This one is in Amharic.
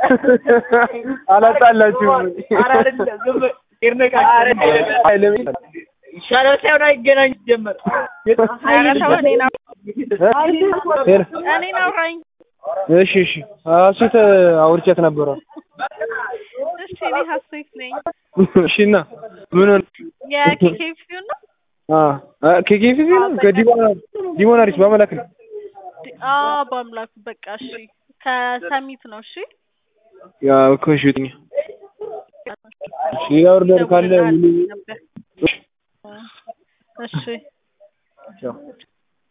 አላጣላችሁም። ኧረ አይደለም ዝም በል ይርነቃ አይልም። ይሻላል ሳይሆን አይገናኝ ጀመር ኧረ ተው እኔን አው- ሄሎ። እኔን አውራኝ። እሺ እሺ ሀሴት አውርቻት ነበረ። እሺ እኔ ሀሴት ነኝ። እሺ እና ምን ሆነ? የኬኬፊው ነው። አ ኬኬፊ ነው ከዲሞና ዲሞናሪስ በመላክ ነው። አዎ በአምላኩ በቃ እሺ። ከሰሚት ነው እሺ። ያ እኮ እሺ ውጥኛ እሺ ኦርደር ካለ ደውልልሃለሁ ነበር። እሺ ቻው